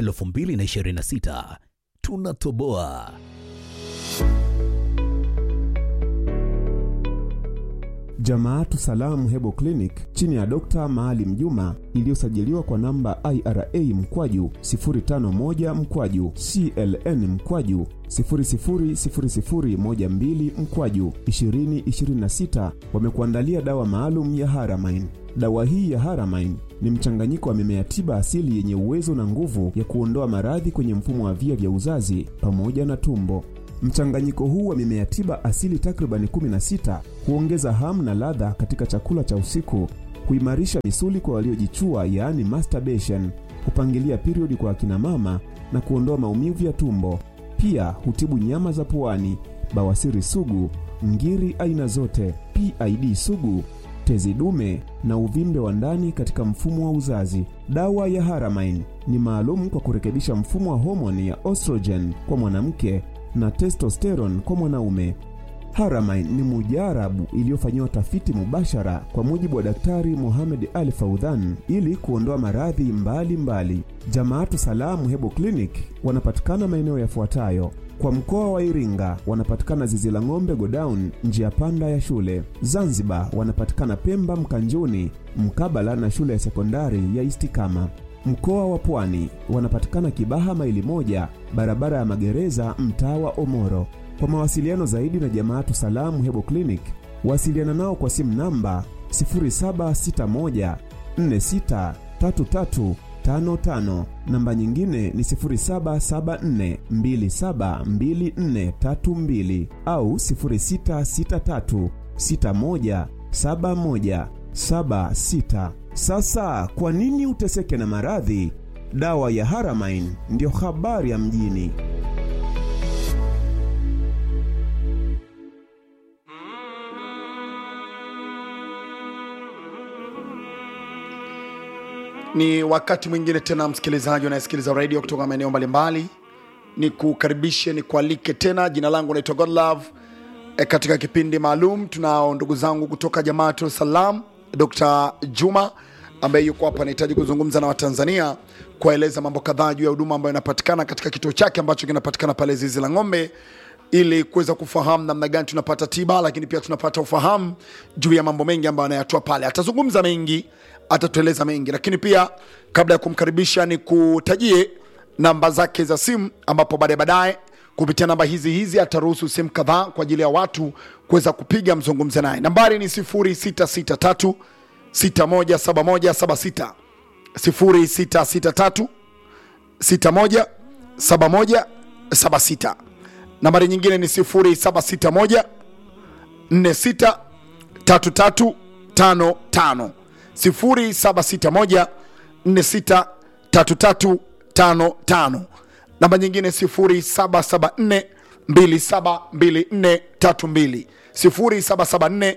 2026 tunatoboa. Jamaatu Salamu Hebo Clinic chini ya Dr. Maalim Juma iliyosajiliwa kwa namba IRA mkwaju 051 mkwaju CLN mkwaju 000012 mkwaju 2026 wamekuandalia dawa maalum ya Haramain. Dawa hii ya Haramain ni mchanganyiko wa mimea tiba asili yenye uwezo na nguvu ya kuondoa maradhi kwenye mfumo wa via vya uzazi pamoja na tumbo. Mchanganyiko huu wa mimea tiba asili takribani 16 huongeza hamu na ladha katika chakula cha usiku, huimarisha misuli kwa waliojichua, yaani masturbation, hupangilia periodi kwa akina mama na kuondoa maumivu ya tumbo. Pia hutibu nyama za puani, bawasiri sugu, ngiri aina zote, PID sugu, tezi dume na uvimbe wa ndani katika mfumo wa uzazi. Dawa ya Haramain ni maalum kwa kurekebisha mfumo wa homoni ya estrogen kwa mwanamke na testosterone kwa mwanaume. Haramain ni mujarabu iliyofanyiwa tafiti mubashara kwa mujibu wa Daktari Mohamed Ali Faudhan ili kuondoa maradhi mbalimbali. Jamaatu Salamu Hebo Clinic wanapatikana maeneo yafuatayo: kwa mkoa wa Iringa wanapatikana zizi la ng'ombe Godown, njia panda ya shule. Zanzibar wanapatikana Pemba Mkanjuni, mkabala na shule ya sekondari ya Istikama. Mkoa wa Pwani wanapatikana Kibaha maili moja, barabara ya magereza, mtaa wa Omoro. Kwa mawasiliano zaidi na Jamaatu Salamu Hebo Clinic, wasiliana nao kwa simu namba 0761 463355, namba nyingine ni 0774 272432 au 0663 61 71 76. Sasa kwa nini uteseke na maradhi? Dawa ya Haramain ndiyo habari ya mjini. Ni wakati mwingine tena, msikilizaji unayesikiliza radio kutoka maeneo mbalimbali, ni kukaribishe ni kualike tena. Jina langu naitwa Godlove. E, katika kipindi maalum tunao ndugu zangu kutoka Jamaatu Salam, Dr. Juma ambaye yuko hapa, anahitaji kuzungumza na Watanzania kuwaeleza mambo kadhaa juu ya huduma ambayo inapatikana katika kituo chake ambacho kinapatikana pale Zizi la Ng'ombe, ili kuweza kufahamu namna gani tunapata tiba, lakini pia tunapata ufahamu juu ya mambo mengi ambayo anayatoa pale. Atazungumza mengi, atatueleza mengi, lakini pia kabla ya kumkaribisha ni kutajie namba zake za simu, ambapo baadaye baadaye kupitia namba hizi hizi ataruhusu simu kadhaa kwa ajili ya watu kuweza kupiga mzungumze naye. Nambari ni 0663 617176 0663 617176. Nambari nyingine ni 0761 46 3355 0761 46 3355. Namba nyingine 0774 272432 0774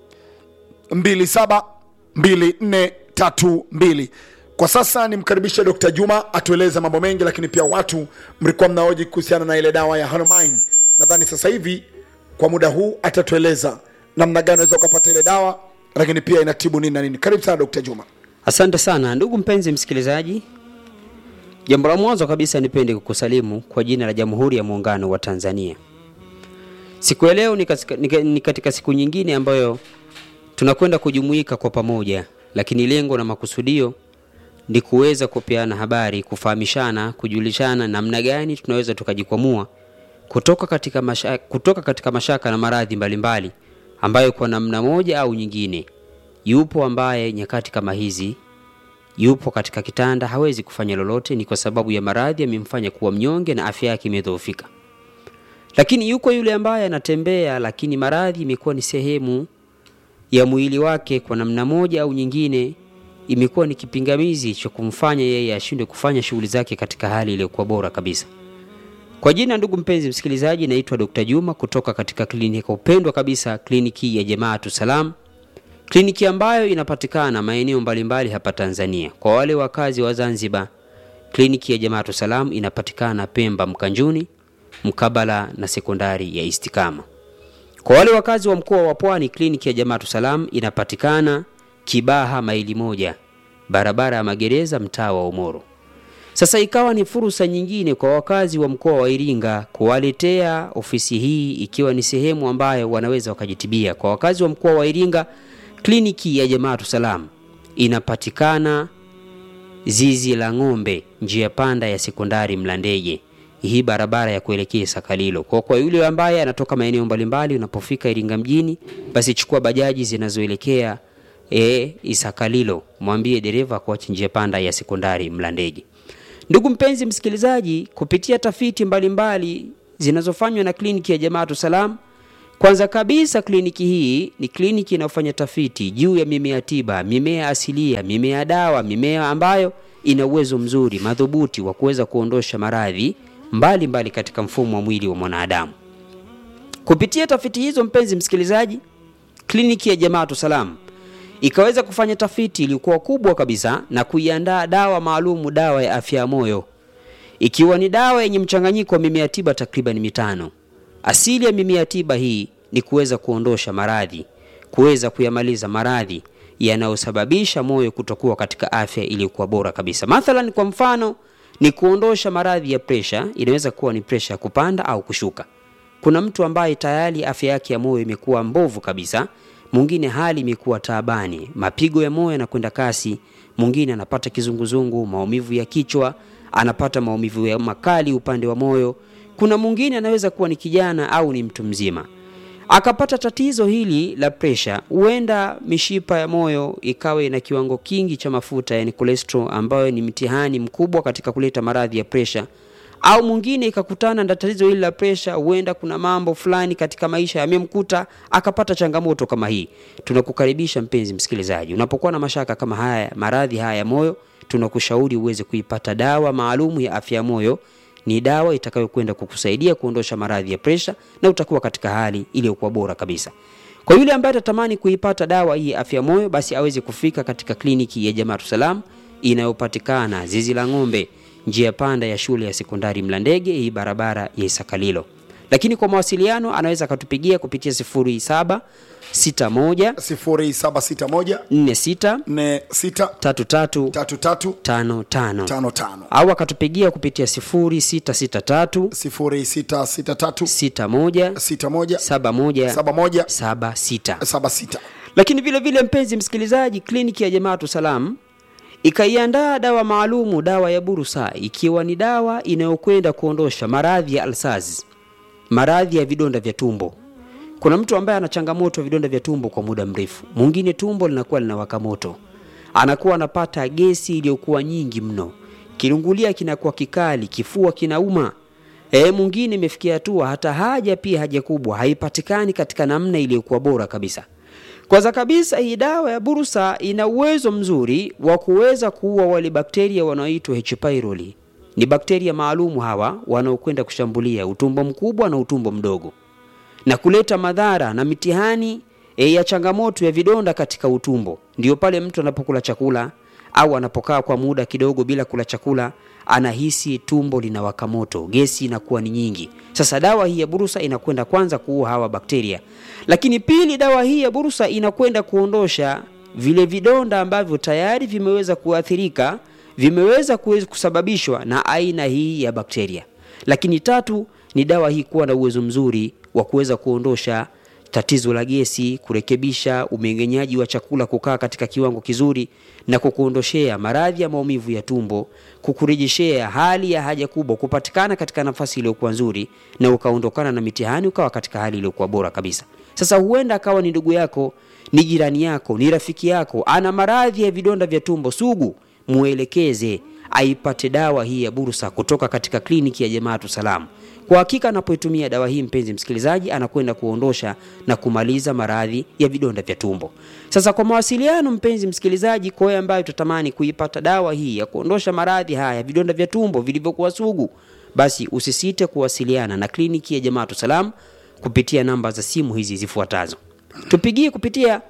272432. Kwa sasa nimkaribishe Dr. Juma atueleze mambo mengi, lakini pia watu mlikuwa mnaoji kuhusiana na ile dawa ya Haramain. Nadhani sasa hivi kwa muda huu atatueleza namna gani unaweza ukapata ile dawa, lakini pia inatibu nini na nini. Karibu sana Dr. Juma. Asante sana ndugu mpenzi msikilizaji. Jambo la mwanzo kabisa nipende kukusalimu kwa jina la Jamhuri ya Muungano wa Tanzania. Siku ya leo ni katika, ni katika siku nyingine ambayo tunakwenda kujumuika kwa pamoja, lakini lengo na makusudio ni kuweza kupeana habari, kufahamishana, kujulishana namna gani tunaweza tukajikwamua kutoka katika mashaka, kutoka katika mashaka na maradhi mbalimbali ambayo kwa namna moja au nyingine, yupo ambaye nyakati kama hizi yupo katika kitanda hawezi kufanya lolote, ni kwa sababu ya maradhi yamemfanya kuwa mnyonge na afya yake imedhoofika. Lakini yuko yule ambaye anatembea, lakini maradhi imekuwa ni sehemu ya mwili wake, kwa namna moja au nyingine imekuwa ni kipingamizi cha kumfanya yeye ashindwe kufanya shughuli zake katika hali iliyokuwa bora kabisa. Kwa jina, ndugu mpenzi msikilizaji, naitwa Dr. Juma kutoka katika kliniki upendwa kabisa, kliniki ya Jamaatu Salam, kliniki ambayo inapatikana maeneo mbalimbali hapa Tanzania. Kwa wale wakazi wa Zanzibar, kliniki ya Jamaatu Salam inapatikana Pemba Mkanjuni, mkabala na sekondari ya Istikama. Kwa wale wakazi wa mkoa wa Pwani, kliniki ya Jamaatu Salam inapatikana Kibaha maili moja, barabara ya magereza, mtaa wa Umoro. Sasa ikawa ni fursa nyingine kwa wakazi wa mkoa wa Iringa kuwaletea ofisi hii ikiwa ni sehemu ambayo wanaweza wakajitibia. Kwa wakazi wa mkoa wa Iringa, kliniki ya Jamaatu Salam inapatikana zizi la ng'ombe, njia panda ya sekondari Mlandege, hii barabara ya kuelekea Sakalilo. Kwa kwa yule ambaye anatoka maeneo mbalimbali, unapofika Iringa mjini, basi chukua bajaji zinazoelekea e, Isakalilo, mwambie dereva kuacha njia panda ya sekondari Mlandege. Ndugu mpenzi msikilizaji, kupitia tafiti mbalimbali zinazofanywa na kliniki ya Jamaatu Salam, kwanza kabisa kliniki hii ni kliniki inayofanya tafiti juu ya mimea tiba, mimea asilia, mimea dawa, mimea ambayo ina uwezo mzuri madhubuti wa kuweza kuondosha maradhi mbalimbali katika mfumo wa mwili wa mwanadamu. Kupitia tafiti hizo, mpenzi msikilizaji, kliniki ya Jamaatu Salam ikaweza kufanya tafiti iliyokuwa kubwa kabisa na kuiandaa dawa maalumu, dawa ya afya ya moyo, ikiwa ni dawa yenye mchanganyiko wa mimea tiba takriban mitano. Asili ya mimea tiba hii ni kuweza kuondosha maradhi, kuweza kuyamaliza maradhi yanayosababisha moyo kutokuwa katika afya iliyokuwa bora kabisa. Mathalan, kwa mfano ni kuondosha maradhi ya presha. Inaweza kuwa ni presha ya kupanda au kushuka. Kuna mtu ambaye tayari afya yake ya moyo imekuwa mbovu kabisa, mwingine hali imekuwa taabani, mapigo ya moyo yanakwenda kasi, mwingine anapata kizunguzungu, maumivu ya kichwa, anapata maumivu ya makali upande wa moyo. Kuna mwingine anaweza kuwa ni kijana au ni mtu mzima akapata tatizo hili la presha, huenda mishipa ya moyo ikawa ina kiwango kingi cha mafuta, yani cholesterol, ambayo ni mtihani mkubwa katika kuleta maradhi ya presha. Au mwingine ikakutana na tatizo hili la presha, huenda kuna mambo fulani katika maisha yamemkuta akapata changamoto kama hii. Tunakukaribisha mpenzi msikilizaji, unapokuwa na mashaka kama haya, maradhi haya ya moyo, tunakushauri uweze kuipata dawa maalumu ya afya ya moyo ni dawa itakayokwenda kukusaidia kuondosha maradhi ya presha na utakuwa katika hali iliyokuwa bora kabisa. Kwa yule ambaye atatamani kuipata dawa hii afya ya moyo, basi aweze kufika katika kliniki ya Jamaatu Salam inayopatikana zizi la ng'ombe, njia panda ya shule ya sekondari Mlandege, hii barabara ya Isakalilo. Lakini kwa mawasiliano anaweza akatupigia kupitia 0761 0761 46 46 33 33 55 55 au akatupigia kupitia 0663 0663 61 61 71 71 76. 76 Lakini vile vile, mpenzi msikilizaji, kliniki ya Jamaatu Salam ikaiandaa dawa maalumu, dawa ya Burusa, ikiwa ni dawa inayokwenda kuondosha maradhi ya alsaz, maradhi ya vidonda vya tumbo. Kuna mtu ambaye ana changamoto ya vidonda vya tumbo kwa muda mrefu, mwingine tumbo linakuwa linawaka moto, anakuwa anapata gesi iliyokuwa nyingi mno, kirungulia kinakuwa kikali, kifua kinauma. E, mwingine imefikia hatua hata haja pia haja kubwa haipatikani katika namna iliyokuwa bora kabisa. Kwanza kabisa hii dawa ya Burusa ina uwezo mzuri wa kuweza kuua wale bakteria wanaoitwa H pylori. Ni bakteria maalumu hawa wanaokwenda kushambulia utumbo mkubwa na utumbo mdogo na kuleta madhara na mitihani e, ya changamoto ya vidonda katika utumbo. Ndiyo pale mtu anapokula chakula au anapokaa kwa muda kidogo bila kula chakula, anahisi tumbo linawaka moto, gesi inakuwa ni nyingi. Sasa dawa hii ya Burusa inakwenda kwanza kuua hawa bakteria, lakini pili, dawa hii ya Burusa inakwenda kuondosha vile vidonda ambavyo tayari vimeweza kuathirika, vimeweza kuweza kusababishwa na aina hii ya bakteria. Lakini tatu ni dawa hii kuwa na uwezo mzuri wa kuweza kuondosha tatizo la gesi, kurekebisha umeng'enyaji wa chakula kukaa katika kiwango kizuri, na kukuondoshea maradhi ya maumivu ya tumbo, kukurejeshea hali ya haja kubwa kupatikana katika nafasi iliyokuwa nzuri, na ukaondokana na mitihani, ukawa katika hali iliyokuwa bora kabisa. Sasa huenda akawa ni ndugu yako, ni jirani yako, ni rafiki yako, ana maradhi ya vidonda vya tumbo sugu, muelekeze aipate dawa hii ya Bursa kutoka katika kliniki ya Jamaatu Salam. Kwa hakika anapoitumia dawa hii, mpenzi msikilizaji, anakwenda kuondosha na kumaliza maradhi ya vidonda vya tumbo. Sasa kwa mawasiliano, mpenzi msikilizaji, kwa wewe ambaye utatamani kuipata dawa hii ya kuondosha maradhi haya ya vidonda vya tumbo vilivyokuwa sugu, basi usisite kuwasiliana na kliniki ya Jamaatu Salam kupitia namba za simu hizi zifuatazo. Tupigie kupitia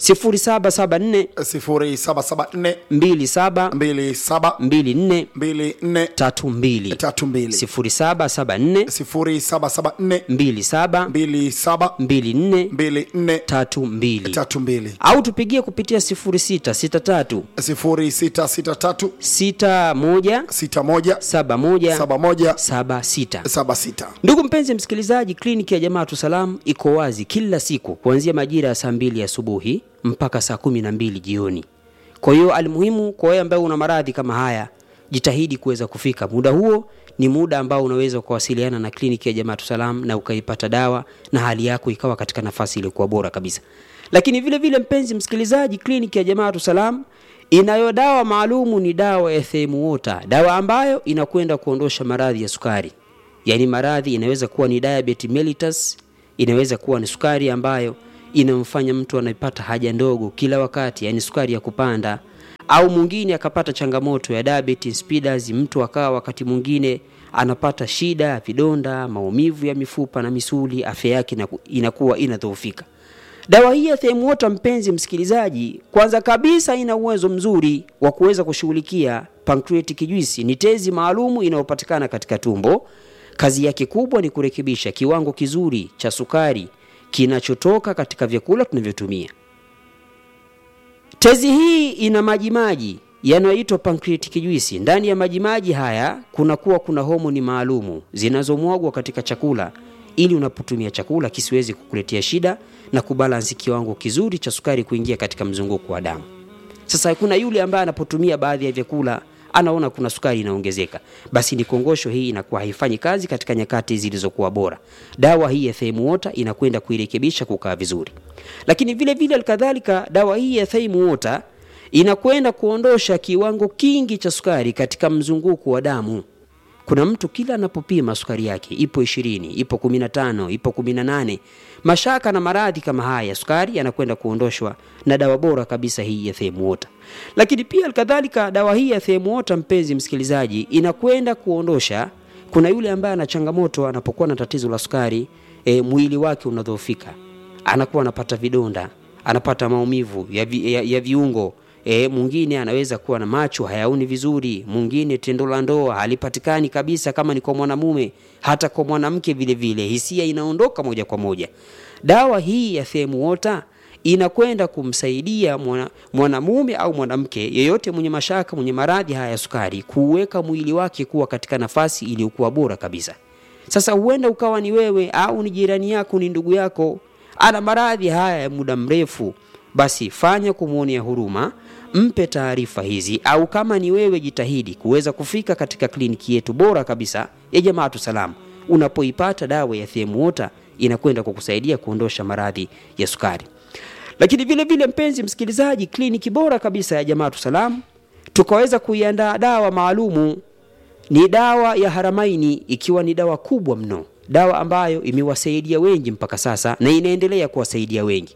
0774 0774 27 27 24 24 32 32 0774 0774 27 27 24 24 32 32 au tupigie kupitia 0663 0663 61 61 71 71 76 76 ndugu mpenzi msikilizaji kliniki ya jamaatu salam iko wazi kila siku kuanzia majira ya saa mbili asubuhi mpaka saa kumi na mbili jioni kwa hiyo almuhimu kwa wewe ambaye una maradhi kama haya jitahidi kuweza kufika muda huo ni muda ambao unaweza kuwasiliana na kliniki ya jamaatu salam na ukaipata dawa na hali yako ikawa katika nafasi iliyokuwa bora kabisa lakini vile vile mpenzi msikilizaji kliniki ya jamaatu salam inayo dawa maalumu ni dawa ya themuota dawa ambayo inakwenda kuondosha maradhi ya sukari yaani maradhi inaweza kuwa ni diabetes mellitus inaweza kuwa ni sukari ambayo inamfanya mtu anapata haja ndogo kila wakati yaani sukari ya kupanda au mwingine akapata changamoto ya diabetes insipidus mtu akawa wakati mwingine anapata shida ya vidonda maumivu ya mifupa na misuli afya yake inaku- inakuwa inadhoofika dawa hii ya themuota mpenzi msikilizaji kwanza kabisa ina uwezo mzuri wa kuweza kushughulikia pancreatic juice ni tezi maalumu inayopatikana katika tumbo kazi yake kubwa ni kurekebisha kiwango kizuri cha sukari kinachotoka katika vyakula tunavyotumia tezi hii ina majimaji yanayoitwa pancreatic juice ndani ya majimaji haya kunakuwa kuna homoni maalumu zinazomwagwa katika chakula ili unapotumia chakula kisiwezi kukuletea shida na kubalansi kiwango kizuri cha sukari kuingia katika mzunguko wa damu sasa kuna yule ambaye anapotumia baadhi ya vyakula anaona kuna sukari inaongezeka basi ni kongosho hii inakuwa haifanyi kazi katika nyakati zilizokuwa bora dawa hii ya theimuota inakwenda kuirekebisha kukaa vizuri lakini vile vile kadhalika dawa hii ya theimuota inakwenda kuondosha kiwango kingi cha sukari katika mzunguko wa damu kuna mtu kila anapopima sukari yake ipo ishirini ipo kumi na tano ipo kumi na nane mashaka na maradhi kama haya ya sukari yanakwenda kuondoshwa na dawa bora kabisa hii ya themuota lakini pia kadhalika dawa hii ya themuota mpenzi msikilizaji inakwenda kuondosha kuna yule ambaye ana changamoto anapokuwa na tatizo la sukari e, mwili wake unadhoofika anakuwa anapata vidonda anapata maumivu ya, vi, ya, ya viungo E, mwingine anaweza kuwa na macho hayaoni vizuri, mwingine tendo la ndoa halipatikani kabisa, kama ni kwa mwanamume, hata kwa mwanamke vile vile, hisia inaondoka moja kwa moja. Dawa hii ya Themuota inakwenda kumsaidia mwana, mwanamume au mwanamke yeyote mwenye mashaka, mwenye maradhi haya ya sukari, kuweka mwili wake kuwa katika nafasi iliyokuwa bora kabisa. Sasa huenda ukawa ni wewe au ni jirani yako, ni ndugu yako, ana maradhi haya ya muda mrefu, basi fanya kumwonea huruma, mpe taarifa hizi, au kama ni wewe, jitahidi kuweza kufika katika kliniki yetu bora kabisa ya Jamaatu Salam. Unapoipata dawa ya Themuota inakwenda kukusaidia kuondosha maradhi ya sukari. Lakini vile vile, mpenzi msikilizaji, kliniki bora kabisa ya Jamaatu Salam tukaweza kuiandaa dawa maalumu ni dawa ya Haramaini, ikiwa ni dawa kubwa mno, dawa ambayo imewasaidia wengi mpaka sasa na inaendelea kuwasaidia wengi.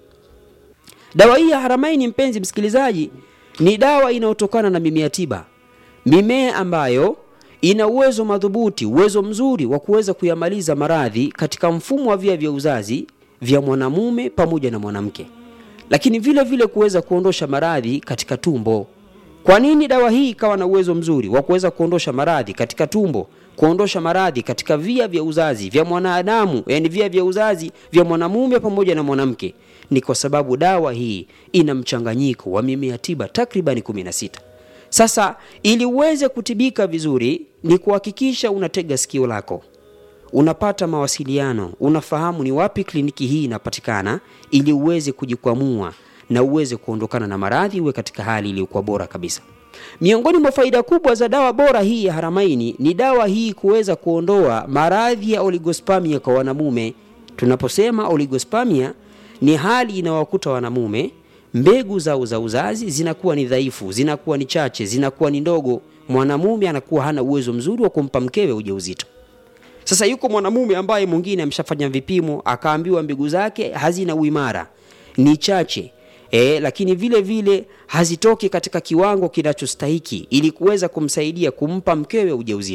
Dawa hii ya Haramaini, mpenzi msikilizaji, ni dawa inayotokana na mimea tiba, mimea ambayo ina uwezo madhubuti, uwezo mzuri wa kuweza kuyamaliza maradhi katika mfumo wa via vya uzazi vya mwanamume pamoja na mwanamke, lakini vile vile kuweza kuondosha maradhi katika tumbo. Kwa nini dawa hii ikawa na uwezo mzuri wa kuweza kuondosha maradhi katika tumbo, kuondosha maradhi katika via vya uzazi vya mwanadamu, yani via vya uzazi vya mwanamume pamoja na mwanamke? Ni kwa sababu dawa hii ina mchanganyiko wa mimea tiba takribani 16. Sasa ili uweze kutibika vizuri, ni kuhakikisha unatega sikio lako, unapata mawasiliano, unafahamu ni wapi kliniki hii inapatikana, ili uweze kujikwamua na uweze kuondokana na maradhi, uwe katika hali iliyokuwa bora kabisa. Miongoni mwa faida kubwa za dawa bora hii ya Haramaini ni dawa hii kuweza kuondoa maradhi ya oligospamia kwa wanamume. Tunaposema oligospamia ni hali inawakuta wanamume, mbegu zao za uzazi zinakuwa ni dhaifu, zinakuwa ni chache, zinakuwa ni ndogo. Mwanamume anakuwa hana uwezo mzuri wa kumpa mkewe ujauzito. Sasa yuko mwanamume ambaye mwingine ameshafanya vipimo akaambiwa mbegu zake hazina uimara, ni chache e, lakini vile vile hazitoki katika kiwango kinachostahiki ili kuweza kumsaidia kumpa mkewe ujauzito.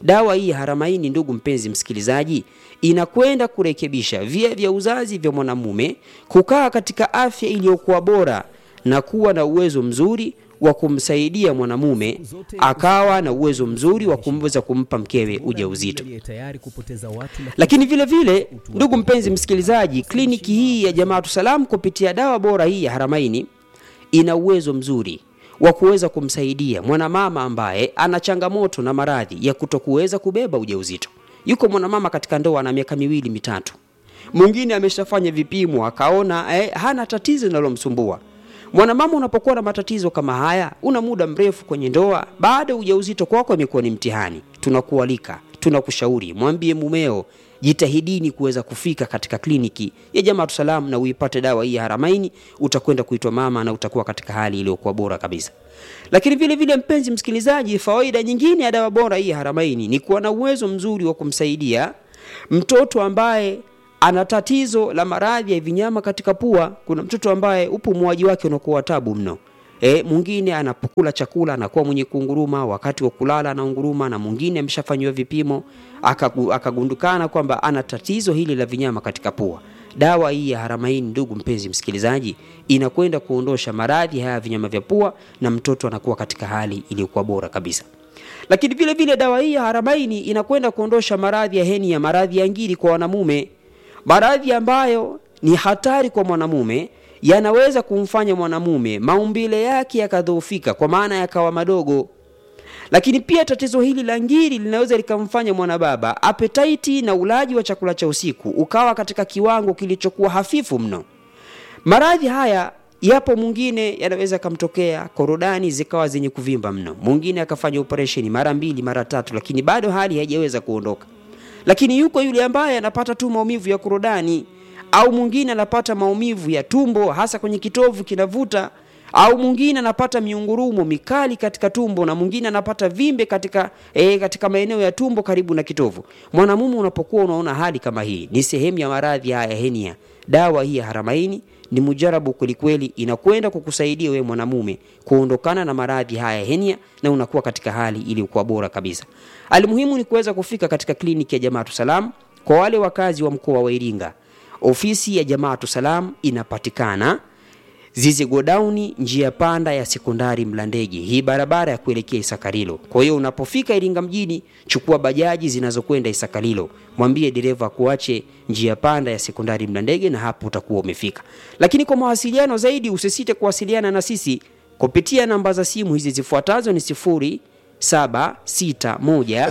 dawa hii ya haramaini ndugu mpenzi msikilizaji inakwenda kurekebisha via vya uzazi vya mwanamume kukaa katika afya iliyokuwa bora na kuwa na uwezo mzuri wa kumsaidia mwanamume akawa na uwezo mzuri wa kumweza kumpa mkewe ujauzito tayari kupoteza watu na lakini vile vile ndugu mpenzi msikilizaji kliniki hii ya jamaatu salam kupitia dawa bora hii ya haramaini ina uwezo mzuri wa kuweza kumsaidia mwanamama ambaye ana changamoto na maradhi ya kutokuweza kubeba ujauzito yuko mwanamama katika ndoa na miaka miwili mitatu mwingine ameshafanya vipimo akaona eh, hana tatizo linalomsumbua mwanamama unapokuwa na matatizo kama haya una muda mrefu kwenye ndoa baada ya ujauzito kwako imekuwa ni mtihani tunakualika tunakushauri mwambie mumeo jitahidini kuweza kufika katika kliniki ya jamaatu salam na uipate dawa hii ya haramaini utakwenda kuitwa mama na utakuwa katika hali iliyokuwa bora kabisa lakini vile vile mpenzi msikilizaji fawaida nyingine ya dawa bora hii ya haramaini ni kuwa na uwezo mzuri wa kumsaidia mtoto ambaye ana tatizo la maradhi ya vinyama katika pua kuna mtoto ambaye upumuaji wake unakuwa tabu mno E, mwingine anapokula chakula anakuwa mwenye kunguruma wakati wa kulala anaunguruma na mwingine ameshafanyiwa vipimo akagu- akagundukana kwamba ana tatizo hili la vinyama katika pua dawa hii ya haramaini ndugu mpenzi msikilizaji inakwenda kuondosha maradhi haya ya vinyama vya pua na mtoto anakuwa katika hali iliyokuwa bora kabisa lakini vile vile dawa hii ya haramaini inakwenda kuondosha maradhi ya heni ya maradhi ya ngiri kwa wanamume maradhi ambayo ni hatari kwa mwanamume yanaweza kumfanya mwanamume maumbile yake yakadhoofika kwa maana yakawa madogo lakini pia tatizo hili la ngiri linaweza likamfanya mwanababa apetaiti na ulaji wa chakula cha usiku ukawa katika kiwango kilichokuwa hafifu mno maradhi haya yapo mwingine yanaweza akamtokea korodani zikawa zenye kuvimba mno mwingine akafanya operesheni mara mbili mara tatu lakini bado hali haijaweza kuondoka lakini yuko yule ambaye anapata tu maumivu ya korodani au mwingine anapata maumivu ya tumbo hasa kwenye kitovu kinavuta au mwingine anapata miungurumo mikali katika tumbo na mwingine anapata vimbe katika e, katika maeneo ya tumbo karibu na kitovu mwanamume unapokuwa unaona hali kama hii ni sehemu ya maradhi haya ya henia dawa hii ya haramaini ni mujarabu kwelikweli inakwenda kukusaidia wewe mwanamume kuondokana na maradhi haya ya henia na unakuwa katika hali iliyokuwa bora kabisa almuhimu ni kuweza kufika katika kliniki ya jamaatu salam kwa wale wakazi wa mkoa wa iringa ofisi ya jamaatu salam inapatikana zizi godauni njia panda ya sekondari mlandege hii barabara ya kuelekea isakarilo kwa hiyo unapofika iringa mjini chukua bajaji zinazokwenda isakarilo mwambie dereva akuache njia panda ya sekondari mlandege na hapo utakuwa umefika lakini kwa mawasiliano zaidi usisite kuwasiliana na sisi kupitia namba za simu hizi zifuatazo ni sifuri saba sita moja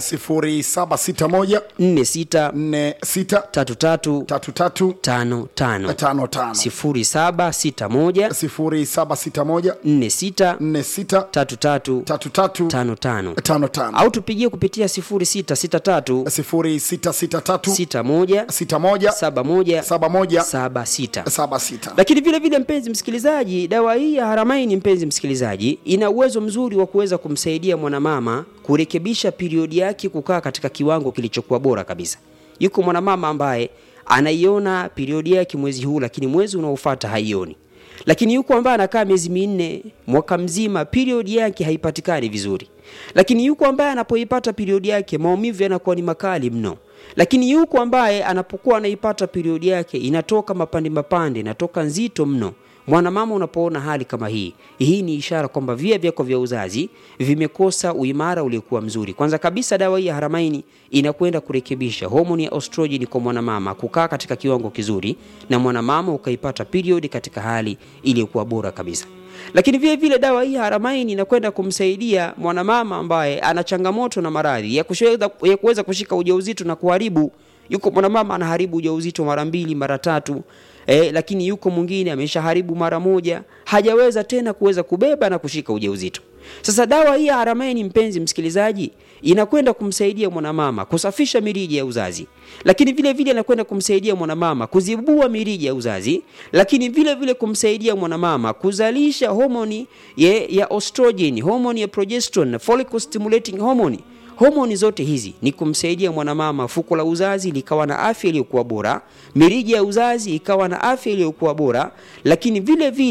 0761 nne sita 46 tatu tatu 33 tano tano 55 sifuri saba sita moja 0761 nne sita 46 tatu tatu 33 tano tano 55 au tupigie kupitia sifuri sita sita tatu 0663 sita moja 61 saba moja 71 saba sita 76 lakini vile vile mpenzi msikilizaji dawa hii ya haramaini mpenzi msikilizaji ina uwezo mzuri wa kuweza kumsaidia mwanamama kurekebisha periodi yake kukaa katika kiwango kilichokuwa bora kabisa yuko mwanamama ambaye anaiona periodi yake mwezi huu lakini mwezi unaofuata haioni lakini yuko ambaye anakaa miezi minne mwaka mzima periodi yake haipatikani vizuri lakini yuko ambaye anapoipata periodi yake maumivu yanakuwa ni makali mno lakini yuko ambaye anapokuwa anaipata periodi yake inatoka mapande mapande inatoka nzito mno mwanamama unapoona hali kama hii hii ni ishara kwamba via vyako vya uzazi vimekosa uimara uliokuwa mzuri kwanza kabisa dawa hii ya haramaini inakwenda kurekebisha homoni ya ostrojeni kwa mwanamama kukaa katika kiwango kizuri na mwanamama ukaipata period katika hali iliyokuwa bora kabisa lakini vile vile dawa hii ya haramaini inakwenda kumsaidia mwanamama ambaye ana changamoto na maradhi ya kusheweza- ya kuweza kushika ujauzito na kuharibu yuko mwanamama anaharibu ujauzito mara mbili mara tatu eh, lakini yuko mwingine ameshaharibu mara moja hajaweza tena kuweza kubeba na kushika ujauzito sasa dawa hii ya haramaini mpenzi msikilizaji inakwenda kumsaidia mwanamama kusafisha mirija ya uzazi lakini vile vile inakwenda kumsaidia mwanamama kuzibua mirija ya uzazi lakini vile vile kumsaidia mwanamama kuzalisha homoni ya, ya estrogen homoni ya progesterone follicle stimulating hormone homoni zote hizi ni kumsaidia mwanamama fuko la uzazi likawa na afya iliyokuwa bora mirija ya uzazi ikawa na afya iliyokuwa bora lakini vile vile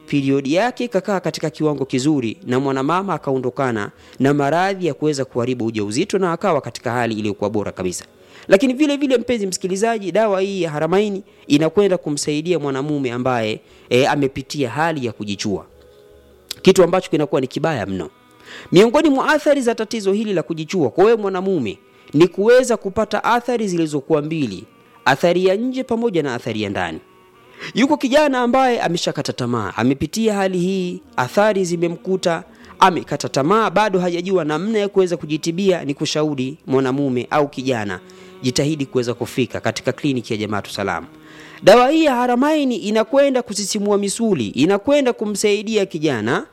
periodi yake ikakaa katika kiwango kizuri na mwanamama akaondokana na maradhi ya kuweza kuharibu ujauzito na akawa katika hali iliyokuwa bora kabisa lakini vile vile mpenzi msikilizaji dawa hii ya haramaini inakwenda kumsaidia mwanamume ambaye e, amepitia hali ya kujichua kitu ambacho kinakuwa ni kibaya mno miongoni mwa athari za tatizo hili la kujichua kwa wewe mwanamume ni kuweza kupata athari zilizokuwa mbili athari ya nje pamoja na athari ya ndani yuko kijana ambaye ameshakata tamaa amepitia hali hii athari zimemkuta amekata tamaa bado hajajua namna ya kuweza kujitibia ni kushauri mwanamume au kijana jitahidi kuweza kufika katika kliniki ya jamaatu salamu dawa hii ya haramaini inakwenda kusisimua misuli inakwenda kumsaidia kijana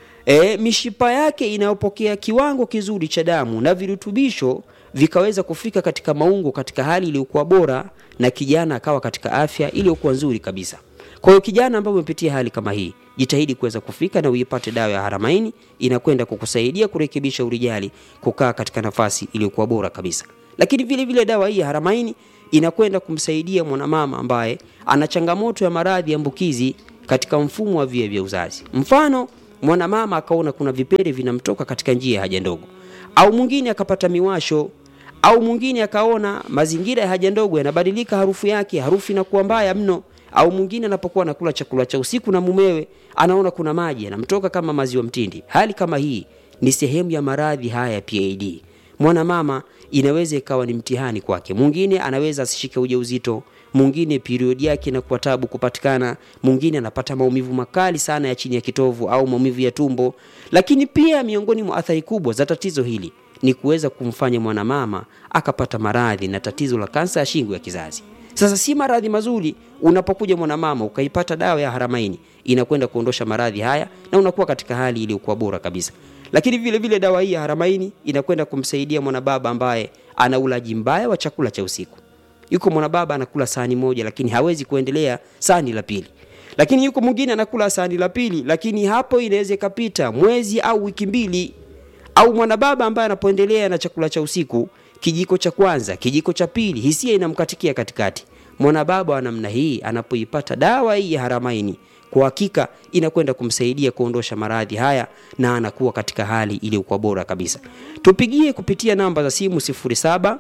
e, mishipa yake inayopokea kiwango kizuri cha damu na virutubisho vikaweza kufika katika maungo katika hali iliyokuwa bora na kijana akawa katika afya iliyokuwa nzuri kabisa kwa hiyo kijana ambaye umepitia hali kama hii jitahidi kuweza kufika na uipate dawa ya haramaini inakwenda kukusaidia kurekebisha urijali kukaa katika nafasi iliyokuwa bora kabisa lakini vile vile dawa hii ya haramaini inakwenda kumsaidia mwanamama ambaye ana changamoto ya maradhi ya ambukizi katika mfumo wa via vya uzazi mfano mwanamama akaona kuna vipele vinamtoka katika njia ya haja ndogo au mwingine akapata miwasho au mwingine akaona mazingira ya haja ndogo yanabadilika harufu yake harufu inakuwa mbaya mno au mwingine anapokuwa anakula chakula cha usiku na mumewe anaona kuna maji yanamtoka kama maziwa mtindi hali kama hii ni sehemu ya maradhi haya ya pad mwanamama inaweza ikawa ni mtihani kwake mwingine anaweza asishike ujauzito mwingine periodi yake inakuwa tabu kupatikana mwingine anapata maumivu makali sana ya chini ya kitovu au maumivu ya tumbo lakini pia miongoni mwa athari kubwa za tatizo hili ni kuweza kumfanya mwanamama akapata maradhi na tatizo la kansa ya shingo ya kizazi sasa si maradhi mazuri unapokuja mwanamama ukaipata dawa ya haramaini inakwenda kuondosha maradhi haya na unakuwa katika hali iliyokuwa bora kabisa lakini vile vile dawa hii ya haramaini inakwenda kumsaidia mwanababa ambaye ana ulaji mbaya wa chakula cha usiku yuko mwanababa anakula sahani moja lakini hawezi kuendelea sahani la pili lakini yuko mwingine anakula sahani la pili lakini hapo inaweza ikapita mwezi au wiki mbili au mwanababa ambaye anapoendelea na chakula cha usiku kijiko cha kwanza kijiko cha pili hisia inamkatikia katikati mwanababa wa namna hii anapoipata dawa hii ya haramaini kwa hakika inakwenda kumsaidia kuondosha maradhi haya na anakuwa katika hali iliyokuwa bora kabisa tupigie kupitia namba za simu 07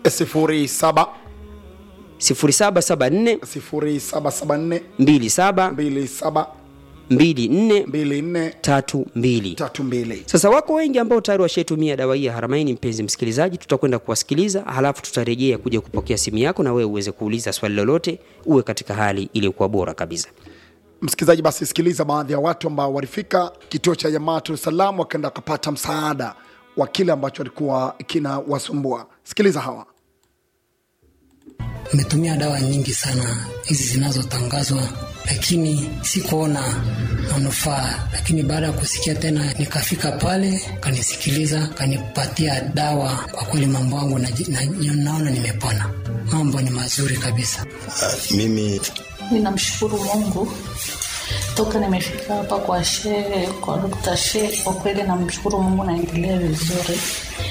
07 0774 0774 27 27 24 24 32 32 sasa wako wengi ambao tayari washaitumia dawa hii ya haramaini mpenzi msikilizaji tutakwenda kuwasikiliza halafu tutarejea kuja kupokea simu yako na wewe uweze kuuliza swali lolote uwe katika hali iliyokuwa bora kabisa msikilizaji basi sikiliza baadhi ya watu ambao walifika kituo cha jamaatu salam wakaenda wakapata msaada wa kile ambacho walikuwa kinawasumbua sikiliza hawa Nimetumia dawa nyingi sana hizi zinazotangazwa, lakini sikuona manufaa. Lakini baada ya kusikia tena, nikafika pale, kanisikiliza, kanipatia dawa. Kwa kweli mambo yangu naji- na- naona nimepona, mambo ni mazuri kabisa. mimi Ninamshukuru Mungu toka nimefika hapa kwa shehe, kwa Dr. Shehe, kwa kweli namshukuru Mungu, naendelea vizuri.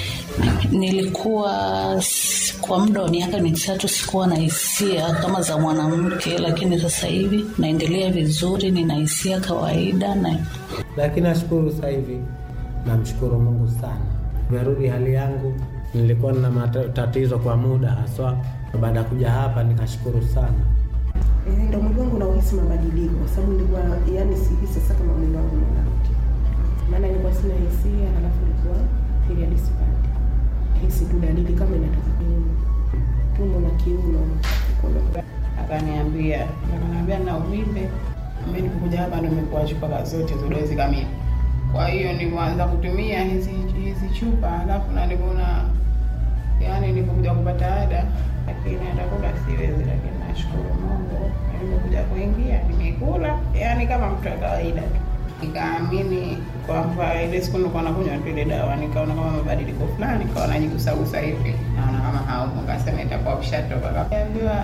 Nilikuwa s- kwa muda wa miaka mitatu sikuwa na hisia kama za mwanamke, lakini sasa hivi naendelea vizuri, nina hisia kawaida na lakini nashukuru sasa hivi, namshukuru Mungu sana, nimerudi hali yangu. Nilikuwa na matatizo kwa muda haswa, na baada ya kuja hapa nikashukuru sana. Eh, ndo mwili wangu nauhisi mabadiliko kwa sababu nilikuwa yani sihisi sasa kama mwili wangu unarudi, maana nilikuwa sina hisia, halafu nilikuwa period sipati, hisi tu dalili kama inatoka kiuno, tumbo na kiuno Kuna- akaniambia akaniambia na uvimbe mimi nilipokuja hapa ndo nimekuwa chupa zote za dozi kamili kwa hiyo nilianza kutumia hizi hizi chupa alafu na nilipoona yani nilipokuja kupata ada lakini atakula siwezi lakini nashukuru Mungu nilipokuja kuingia nimekula yani kama mtu wa kawaida tu nikaamini kwamba ile siku nilikuwa nakunywa tu ile dawa nikaona kama mabadiliko fulani nikawa najigusagusa hivi naona kama haupo kasema itakuwa ushatoka kaambiwa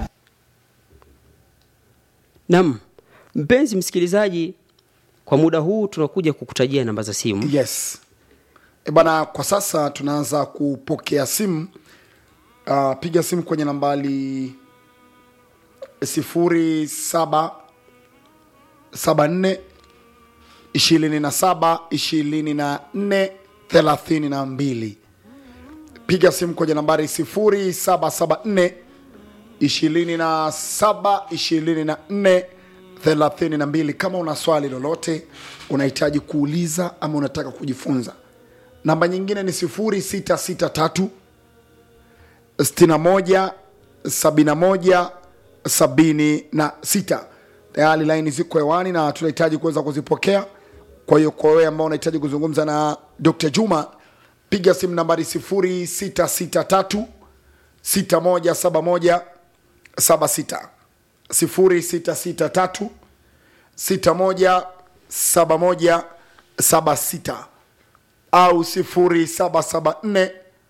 nam mpenzi msikilizaji kwa muda huu tunakuja kukutajia namba za simu yes e bana kwa sasa tunaanza kupokea simu uh, piga simu kwenye nambali sifuri saba saba nne 27 24 32 piga simu kwenye nambari 0774 27 24 32 kama una swali lolote unahitaji kuuliza ama unataka kujifunza namba nyingine ni 0663 61 71 76 tayari laini ziko hewani na tunahitaji kuweza kuzipokea kwa hiyo kwa wewe ambao unahitaji kuzungumza na dr juma piga simu nambari 0663 6171 76 0663 6171 76 au 0774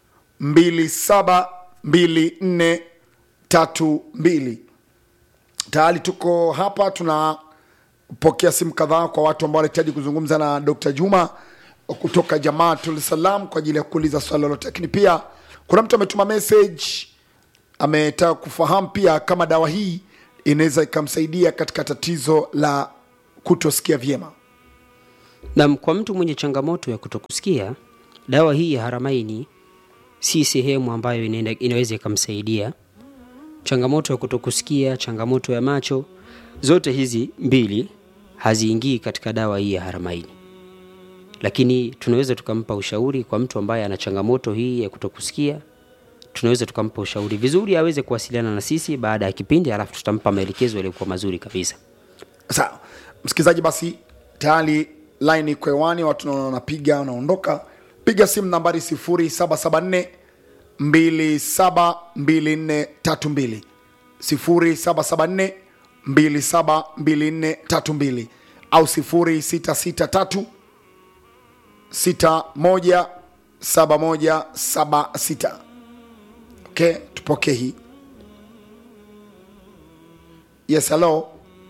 272432 tayari tuko hapa tunapokea simu kadhaa kwa watu ambao wanahitaji kuzungumza na dr juma kutoka jamaatul salam kwa ajili ya kuuliza swali lolote lakini pia kuna mtu ametuma message ametaka kufahamu pia kama dawa hii inaweza ikamsaidia katika tatizo la kutosikia vyema Naam, kwa mtu mwenye changamoto ya kutokusikia, dawa hii ya Haramaini si sehemu ambayo inaenda, inaweza ikamsaidia. Changamoto ya kutokusikia, changamoto ya macho, zote hizi mbili haziingii katika dawa hii ya Haramaini, lakini tunaweza tukampa ushauri kwa mtu ambaye ana changamoto hii ya kutokusikia. Tunaweza tukampa ushauri vizuri, aweze kuwasiliana na sisi baada ya kipindi, alafu tutampa maelekezo yaliyokuwa mazuri kabisa. sawa msikilizaji basi tayari line iko hewani watu naona wanapiga wanaondoka piga simu nambari 0774 272432 0774 272432 au 0663 617176 okay tupokee hii yes hello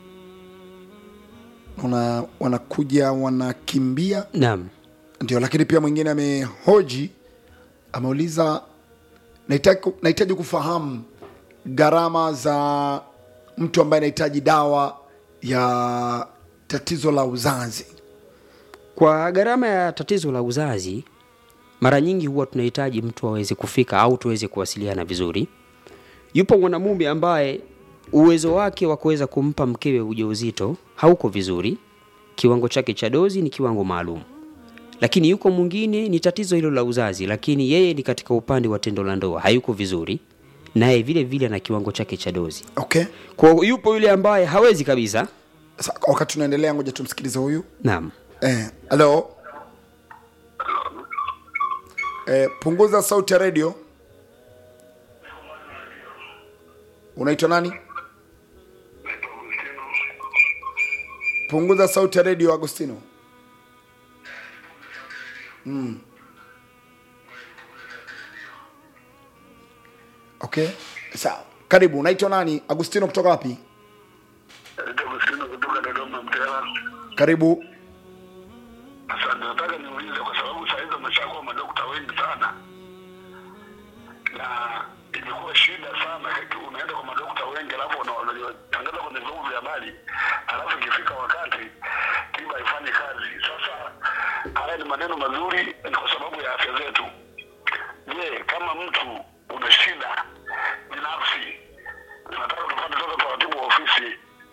una wanakuja wanakimbia Naam. ndio lakini pia mwingine amehoji ameuliza nahitaji nahitaji kufahamu gharama za mtu ambaye anahitaji dawa ya tatizo la uzazi Kwa gharama ya tatizo la uzazi, mara nyingi huwa tunahitaji mtu aweze kufika au tuweze kuwasiliana vizuri. Yupo mwanamume ambaye uwezo wake wa kuweza kumpa mkewe ujauzito hauko vizuri, kiwango chake cha dozi ni kiwango maalum. Lakini yuko mwingine ni tatizo hilo la uzazi, lakini yeye ni katika upande wa tendo la ndoa hayuko vizuri, naye vile vile na kiwango chake cha dozi. okay Kwa hiyo yupo yule ambaye hawezi kabisa. Sa, wakati tunaendelea ngoja tumsikilize huyu Naam. eh, halo eh, punguza sauti ya redio unaitwa nani punguza sauti ya redio agostino mm. okay sawa karibu unaitwa nani agostino kutoka wapi Agustino kutoka Dodoma Mtera. karibu Asante, nataka niulize kwa sababu saa hizi wameshakuwa madokta wengi sana, na imekuwa shida sana. Heki unaenda kwa madokta wengi, alafu wana- wanatangaza kwenye vyombo vya habari, alafu ikifika wakati tiba haifanyi kazi. Sasa haya ni maneno mazuri, ni kwa sababu ya afya zetu. Je, kama mtu una shida binafsi, nataka tufuate sasa taratibu wa ofisi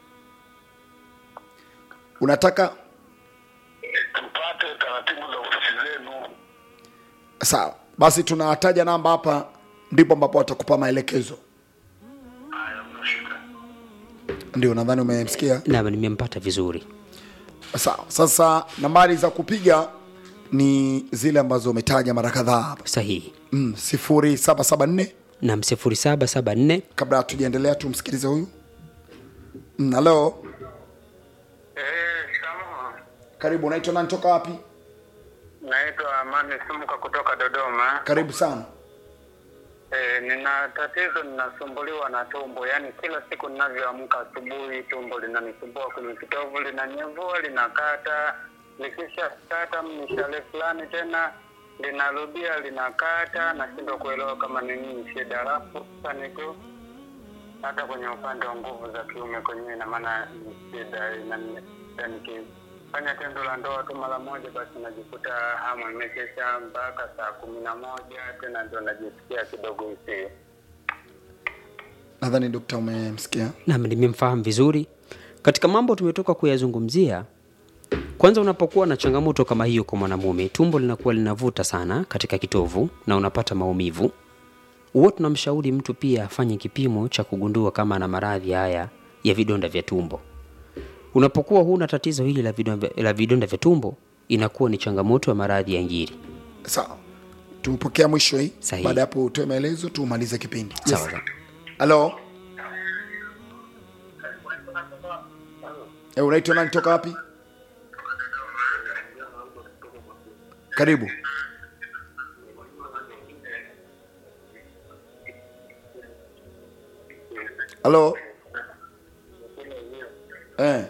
unataka tupate taratibu za ofisi zenu. sawa basi tunataja namba hapa ndipo ambapo watakupa maelekezo Haya, mna shida. ndio nadhani umemsikia Naam, nimempata vizuri. sawa sasa nambari za kupiga ni zile ambazo umetaja mara kadhaa hapa Sahihi. mm, 0774 Naam, 0774 kabla hatujaendelea tumsikilize huyu mm, halo Eh, shikamoo. karibu unaitwa nani toka wapi Naitwa Amani Sumuka kutoka Dodoma. karibu sana E, nina tatizo, ninasumbuliwa na tumbo, yaani kila siku ninavyoamka asubuhi tumbo linanisumbua kwenye kitovu, linanyevua, linakata, likisha kata mishale fulani tena linarudia linakata, nashindwa kuelewa kama ni nini shida. Alafu sasa niko hata kwenye upande wa nguvu za kiume kwenyewe, ina maana ni shida inani- yani ki- nikifanya tendo la ndoa tu mara moja, basi najikuta hamu imekesha mpaka saa kumi na moja tena ndo najisikia kidogo hisia. nadhani dokta umemsikia Naam, nimemfahamu vizuri. Katika mambo tumetoka kuyazungumzia, kwanza, unapokuwa na changamoto kama hiyo kwa mwanamume, tumbo linakuwa linavuta sana katika kitovu na unapata maumivu, huwa tunamshauri mtu pia afanye kipimo cha kugundua kama ana maradhi haya ya vidonda vya tumbo. Unapokuwa huna tatizo hili la vidonda, la vidonda vya tumbo, inakuwa ni changamoto ya maradhi ya ngiri. sawa tupokea mwisho hii Sahihi. baada ya hapo utoe maelezo tumalize kipindi Sawa, sawa. halo Eh, unaitwa nani toka wapi karibu halo eh.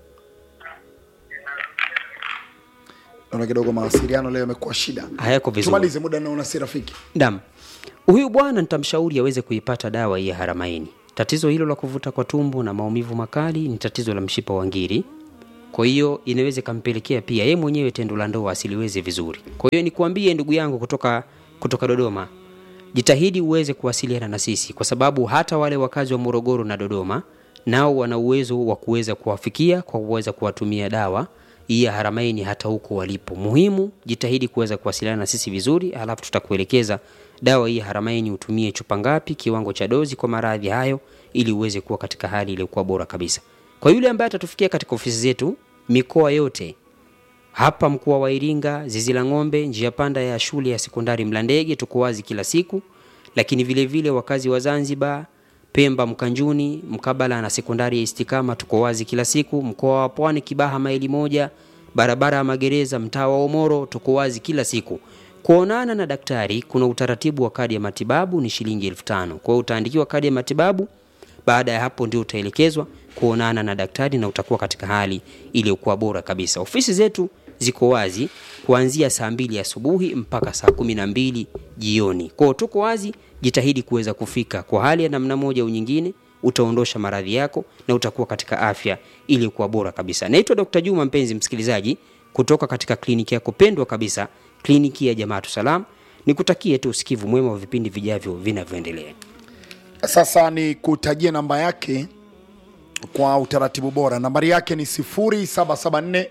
naona kidogo mawasiliano leo yamekuwa shida Hayako vizuri. tumalize muda naona si rafiki Naam. Huyu bwana nitamshauri aweze kuipata dawa hii ya haramaini. Tatizo hilo la kuvuta kwa tumbo na maumivu makali ni tatizo la mshipa wa ngiri. Kwa hiyo inaweza ikampelekea pia yeye mwenyewe tendo la ndoa asiliweze vizuri. Kwa hiyo nikuambie ndugu yangu kutoka kutoka Dodoma, jitahidi uweze kuwasiliana na sisi kwa sababu hata wale wakazi wa Morogoro na Dodoma nao wana uwezo wa kuweza kuwafikia kwa kuweza kuwatumia dawa hii ya haramaini hata huko walipo. Muhimu jitahidi kuweza kuwasiliana na sisi vizuri, alafu tutakuelekeza dawa hii ya haramaini utumie chupa ngapi, kiwango cha dozi kwa maradhi hayo, ili uweze kuwa katika hali iliyokuwa bora kabisa. Kwa yule ambaye atatufikia katika ofisi zetu mikoa yote hapa mkoa wa Iringa, zizi la ng'ombe, njia panda ya shule ya sekondari Mlandege, tuko wazi kila siku. Lakini vile vile wakazi wa Zanzibar, Pemba, Mkanjuni, mkabala na sekondari ya Istikama, tuko wazi kila siku. Mkoa wa Pwani, Kibaha maili moja, barabara ya magereza, mtaa wa Omoro, tuko wazi kila siku. Kuonana na daktari, kuna utaratibu wa kadi ya matibabu ni shilingi elfu tano. Kwa hiyo utaandikiwa kadi ya matibabu baada ya hapo ndio utaelekezwa kuonana na daktari na utakuwa katika hali iliyokuwa bora kabisa. Ofisi zetu ziko wazi kuanzia saa mbili asubuhi mpaka saa kumi na mbili jioni. Kwa hiyo tuko wazi, jitahidi kuweza kufika. Kwa hali ya namna moja au nyingine, utaondosha maradhi yako na utakuwa katika afya iliyokuwa bora kabisa. Naitwa Dr. Juma, mpenzi msikilizaji, kutoka katika kliniki yako pendwa kabisa, kliniki ya Jamaatu Salam. Nikutakie tu usikivu mwema wa vipindi vijavyo vinavyoendelea. sasa ni kutajia namba yake kwa utaratibu bora nambari yake ni 0774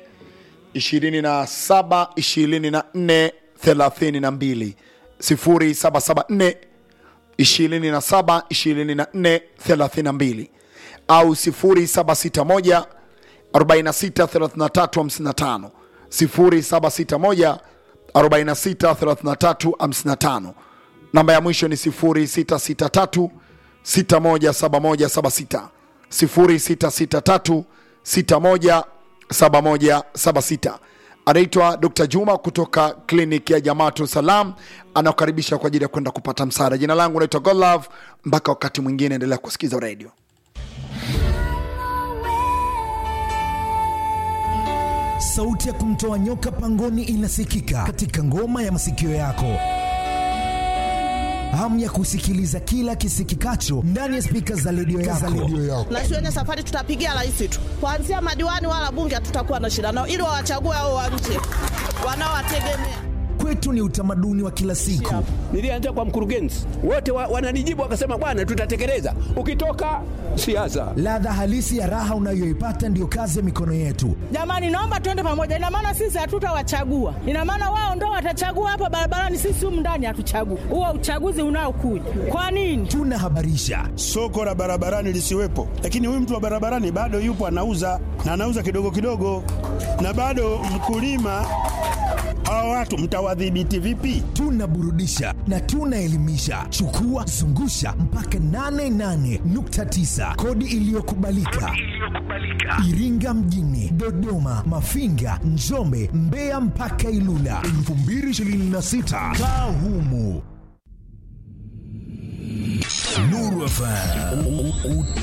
27 24 32 0774 27 24 32 au 0761 46 33 55 0761 46 33 55 namba ya mwisho ni 0663 617176 0663 617176 anaitwa Dr. Juma kutoka kliniki ya Jamaatu Salam, anakukaribisha kwa ajili ya kwenda kupata msaada. Jina langu naitwa Godlove. Mpaka wakati mwingine, endelea kusikiza radio. Sauti ya kumtoa nyoka pangoni inasikika katika ngoma ya masikio yako. Hamu ya kusikiliza kila kisikikacho ndani ya spika za redio yako. na shuleni safari tutapigia rais tu, kuanzia madiwani wala bunge hatutakuwa na shida nao, ili wawachague hao wa nje wanaowategemea. Kwetu ni utamaduni wa kila siku. Nilianza kwa mkurugenzi, wote wa, wananijibu wakasema, bwana, tutatekeleza. Ukitoka siasa, Ladha halisi ya raha unayoipata ndiyo kazi ya mikono yetu. Jamani, naomba tuende pamoja. Ina maana sisi hatutawachagua, ina maana wao ndo watachagua hapa barabarani, sisi humu ndani hatuchagui. Huo uchaguzi unaokuja kwa nini? Tunahabarisha soko la barabarani lisiwepo, lakini huyu mtu wa barabarani bado yupo anauza na anauza kidogo kidogo, na bado mkulima. Hawa watu mtawadhibiti vipi? tunaburudisha na tunaelimisha. Chukua zungusha mpaka 88.9 kodi iliyokubalika Iringa mjini, Dodoma, Mafinga, Njombe, Mbeya mpaka Ilula 2026 kaa humu. Nuru FM